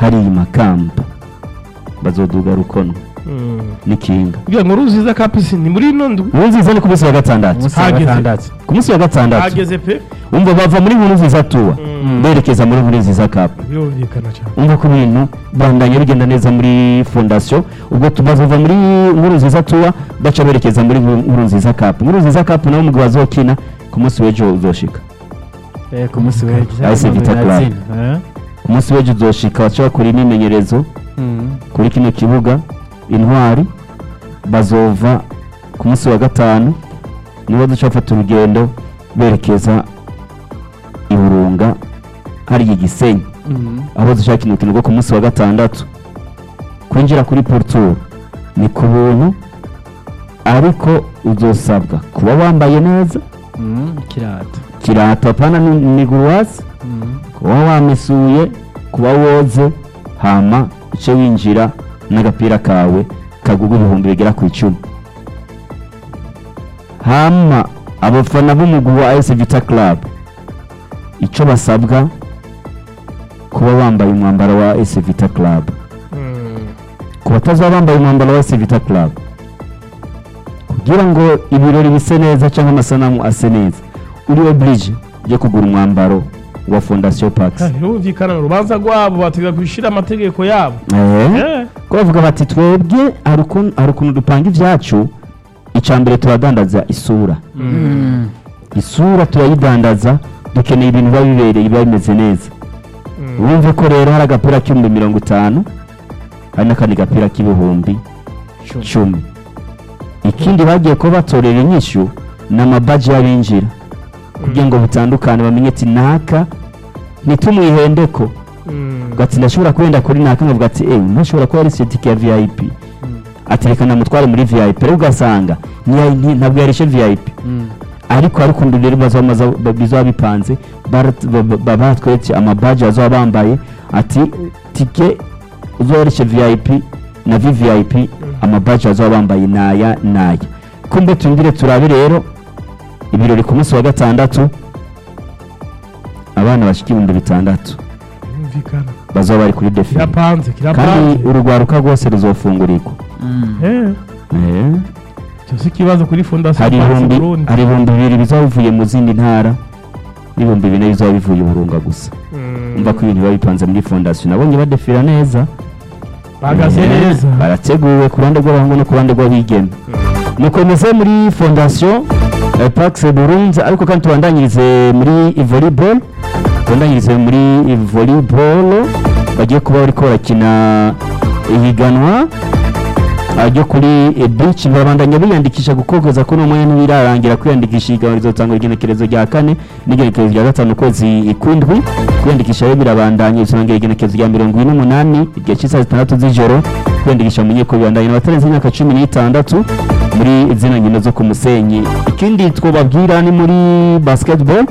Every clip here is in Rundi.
hariya makamba bazoduga rukono n'ikinga kugira ngo ruziza kapisi ni muri ino ndwi nkuru nziza ni ku munsi wa gatandatu umunsi wa Hageze. gatandatu ku munsi wa gatandatu hageze pe umva bava muri nkuru nziza tuwa Mm. berekeza muri nkuru nziza kapu birumvikana cyane umva ko ibintu bandanya bigenda neza muri fondasiyo ubwo tubazova muri nkuru nziza tuwa baca berekeza muri nkuru nziza kapu nkuru nziza kapu nawe umugabo azokina ku munsi w'ejo uzoshika Eh, ku munsi w'ejo AS Vita Club. Biratsinda, eh? ku munsi w'ejo uzoshika baca bakora imyimenyerezo Mm. kuri kino kibuga intwari bazova ku munsi wa gatanu nibo duca bafata urugendo berekeza i burunga hariya igisenyi Mm. aho dushaka umukino rwo ku munsi wa gatandatu kwinjira kuri poruturu ni ku buntu ariko uzosabwa kuba wambaye neza Mm, kirato kirato apana ni- ni guruwasi Mm. kuba wamesuye kuba woze hama uce winjira n'agapira kawe kagugwa ibihumbi bigera ku icumi hama abafana b'umugwi wa AS Vita Club icyo basabwa kuba bambaye umwambaro wa AS Vita Club ku batazaba bambaye umwambaro wa AS Vita Club kugira ngo ibirori bise neza cyangwa amasanamu ase neza uri oblige yo kugura umwambaro wa Fondation Pax birumvikana urubanza rwabo bategeka gushyira amategeko yabo eh Eh, ko bavuga bati twebwe hari ukuntu- hari ukuntu dupanga ibyacu icya mbere turadandaza isura Mm. isura turayidandaza dukeneye ibintu biba bibereye biba bimeze neza mm. wumve ko rero hari agapira k'ibihumbi mirongo itanu hari n'akandi gapira k'ibihumbi Cumi. cumi ikindi bagiye kuba batorera inyishyu ni amabaji y'abinjira kugira ngo bitandukane bamenye ati naka ntitumwihendeko Mm. ati ndashobora kwenda kuri naka nkavuga ati ewe ntashobora kuba ari sitike ya vip ati reka namutware muri vip rero ugasanga ntiya- nti- ntabwo yarishe vip Mm. ariko hari ukuntu rero bazaba maza- ba- bizaba bipanze barat- ba- ba- baba batweretse amabaji bazaba bambaye ati tike uzoreshe vip na vvip amabaji bazaba bambaye naya naya kumbe tundire turabe rero ibirori ku munsi wa gatandatu abana bashika ibihumbi bitandatu birumvikana bazaba bari kuri defile kirapanze kandi kirapanze urugwaruka rwose ruzofungurirwa Mm. Eh, Eh. icyo si ikibazo kuri fondasiyo hari Pax ibihumbi Burundi hari ibihumbi bibiri bizaba bivuye mu zindi ntara n'ibihumbi bine bizaba bivuye i burunga gusa Mm. umva ko ibintu biba bipanze muri fondasiyo nabonye badefira neza bahagaze Eh, neza barateguwe ku ruhande rw'abahungu no ku ruhande rw'abigeme mukomeze muri fondasiyo eh, pax burunzi ariko kandi tubandanyirize muri volleyball tubandanyirize muri volleyball bagiye kuba bariko barakina ihiganwa ah, ryo kuri eh, beach barabandanya biyandikisha gukogoza ko n'umwanya ntibirarangira kwiyandikisha ihiganwa rizotangwa igenekerezo rya kane n'igenekerezo rya gatanu ukwezi kw'indwi kwiyandikisha rero birabandanya bisobanura igenekerezo rya mirongo ine n'umunani igihe cy'isaha zitandatu z'ijoro kwiyandikisha mu nkiko bibandanya n'abatarenze imyaka cumi n'itandatu muri zino nkino zo ku musenyi ikindi twababwira ni muri basketball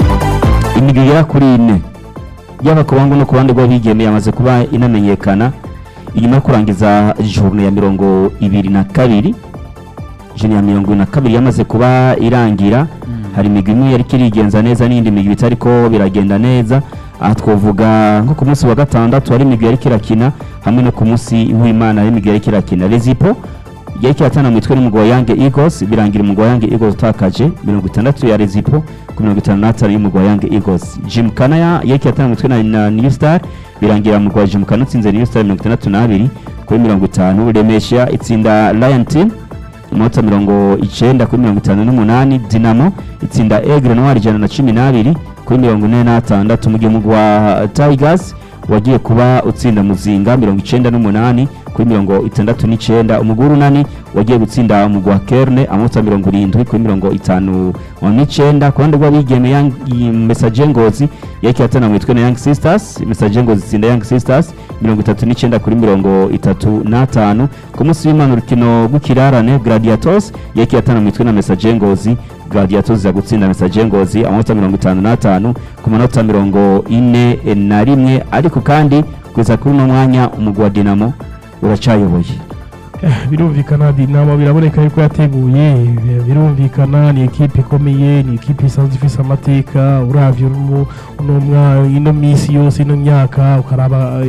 imigwi igera kuri ine yaba ku bangu no ku bandi rw'abigeme yamaze kuba inamenyekana inyuma yo kurangiza journe ya mirongo ibiri na kabiri journe ya mirongo ibiri na kabiri yamaze kuba irangira hari imigwi imwe yari irigenza neza n'indi migwi itari ko biragenda neza aha twavuga nko ku munsi wa gatandatu hari imigwi yari irakina hamwe no ku munsi w'imana hari imigwi yari irakina rezipo yari kiratana mu mitwe n'umugabo wa Young Eagles birangira umugabo wa Young Eagles utakaje mirongo itandatu ya Rezipo ku mirongo itanu n'atanu y'umugabo wa Young Eagles Jim Kanaya yari kiratana mu mitwe na, na New Star birangira umugabo wa Jim Kana utsinze New Star mirongo itandatu n'abiri kuri mirongo itanu Remesha itsinda Lion Team amanota mirongo icyenda kuri mirongo itanu n'umunani Dinamo itsinda Aigle Noir ijana na cumi n'abiri kuri mirongo ine n'atandatu mu gihe umugabo wa Tigers wagiye kuba utsinda muzinga mirongo icyenda n'umunani kuri mirongo itandatu n'icyenda umugwi w'urunani wagiye gutsinda umugwi wa kerne amanota mirongo irindwi kuri mirongo itanu n'icyenda ku ruhande rw'abigeme Young- iyi mesaje ngozi yari kiratana mu mitwe na young sisters mesaje ngozi itsinda young sisters mirongo itatu n'icyenda kuri mirongo itatu n'atanu ku munsi w'imana urukino rw'ikirarane gladiators yari kiratana mu mitwe na mesaje ngozi gladiators iza gutsinda mesaje ngozi amanota mirongo itanu n'atanu ku manota mirongo ine na rimwe ariko kandi kugeza kuri uno mwanya umugwi wa dinamo uracayoboye Eh, birumvikana dinamo biraboneka yuko yateguye bi- birumvikana ni ekipe ikomeye ni ekipe isanzwe ifise amateka uravye uno mu- uno mwa- ino minsi yose ino myaka ukaraba